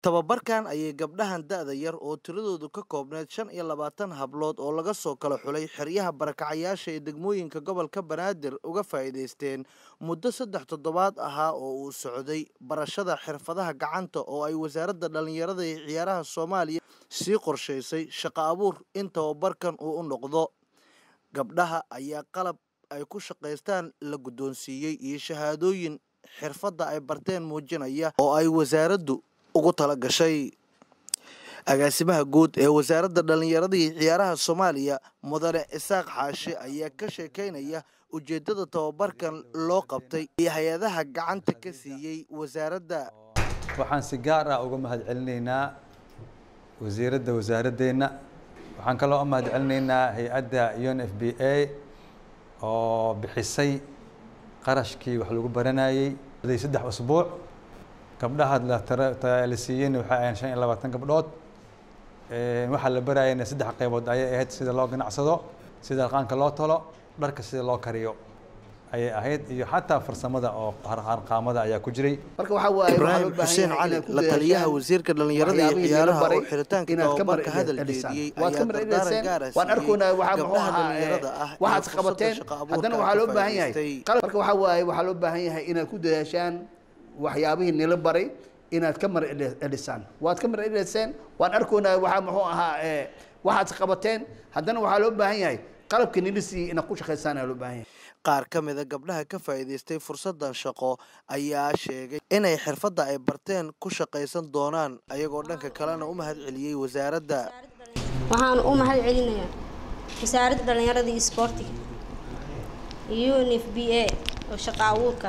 tababarkan ayay gabdhahan da'da yar oo tiradoodu ka koobneyd shan iyo labaatan hablood oo laga soo kala xulay xeryaha barakacayaasha ee degmooyinka gobolka banaadir uga faa'iidaysteen muddo saddex toddobaad ahaa oo uu socday barashada xirfadaha gacanta oo ay wasaaradda dhallinyarada iyo ciyaaraha soomaaliya sii qorshaysay shaqo abuur in tababarkan uu u noqdo gabdhaha ayaa qalab ay ku shaqaystaan la guddoonsiiyey iyo shahaadooyin xirfadda ay barteen muujinaya oo ay wasaaraddu ugu tala gashay agaasimaha guud ee wasaaradda dhallinyarada iyo ciyaaraha soomaaliya mudane isaaq xaashi ayaa ka sheekeynaya ujeeddada tababarkan loo qabtay iyo hay-adaha gacanta ka siiyey wasaaradda waxaan si gaar ah uga mahad celinaynaa wasiiradda wasaaradeenna waxaan kaloo u mahad celinaynaa hay-adda un f b a oo bixisay qarashkii wax lagu baranayey saddex usbuuc gabdhaha la siiyeyna waxay ahayn shan iyo labaatan gabdhood waxaa la barayayna saddex qaybood ayay ahayd sida loo ganacsado sida qaanka loo talo dharka sida loo kariyo ayay ahayd iyo xataa farsamada oo harqaamada ayaa ku jiray marka waxaa waaye ibraahim xuseen cali la taliyaha wasiirka dhallinyarada iyo ciyaaraha oo xiritaanka tababarka hadal jeediyey waad ka ayaa dardaaran marceliseen gaara waan arkoonaa waxaa muxuu gabdhaha ahaa dhallinyarada ah iyo waxaad fursadda qabateen shaqo abuurka haddana ka waxaa loo baahan yahay faa'iidaystay. qalab- marka waxaa waaye waxaa loo baahan yahay inaad ku dadaashaan waxyaabihii nila baray inaad ka mar elisaan waad ka mar eliseen waan arkoonaa waxaa muxuu ahaa ee, waxaad qabateen haddana waxaa loo baahan yahay qalabka nila siiyey inaad ku shaqaysaan ayaa loo baahan yahay qaar ka mida gabdhaha ka faa'iidaystay fursaddan shaqo ayaa sheegay inay xirfadda ay barteen ku shaqaysan doonaan ayagoo dhanka kalena u mahad celiyey wasaaradda waxaan u mahad celinayaa wasaaradda dhallinyarada iyo isboortiga iyo unf b a oo shaqo abuurka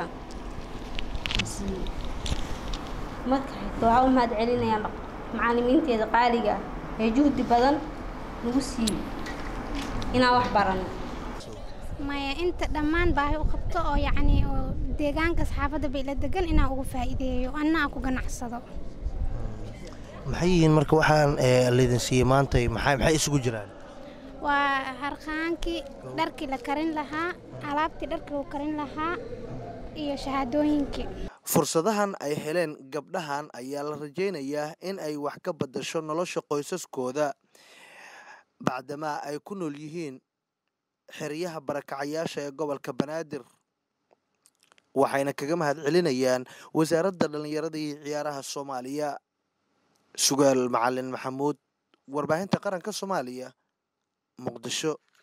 siiyey marka xigta waxaan u mahad celinayaa macallimiinteeda qaaliga ah ee juhdi badan nagu siiyey inaan wax barano maya inta dhammaan baahi u qabto oo yacni oo deegaanka saxaafadda bay la degan inaan uga faa'iideeyo anna aan ku ganacsado maxay yihiin marka waxaan laydin siiyey maanta maxay maxay isugu jiraan waa harqaankii dharkii la karin lahaa alaabtii dharkii lagu karin lahaa iyo shahaadooyinkii fursadahan ay heleen gabdhahan ayaa la rajaynayaa in ay wax ka beddasho nolosha qoysaskooda bacdamaa ay ku nool yihiin xeryaha barakacayaasha ee gobolka banaadir waxayna kaga mahad celinayaan wasaaradda dhallinyarada iyo ciyaaraha soomaaliya sugaal macalin maxamuud warbaahinta qaranka soomaaliya muqdisho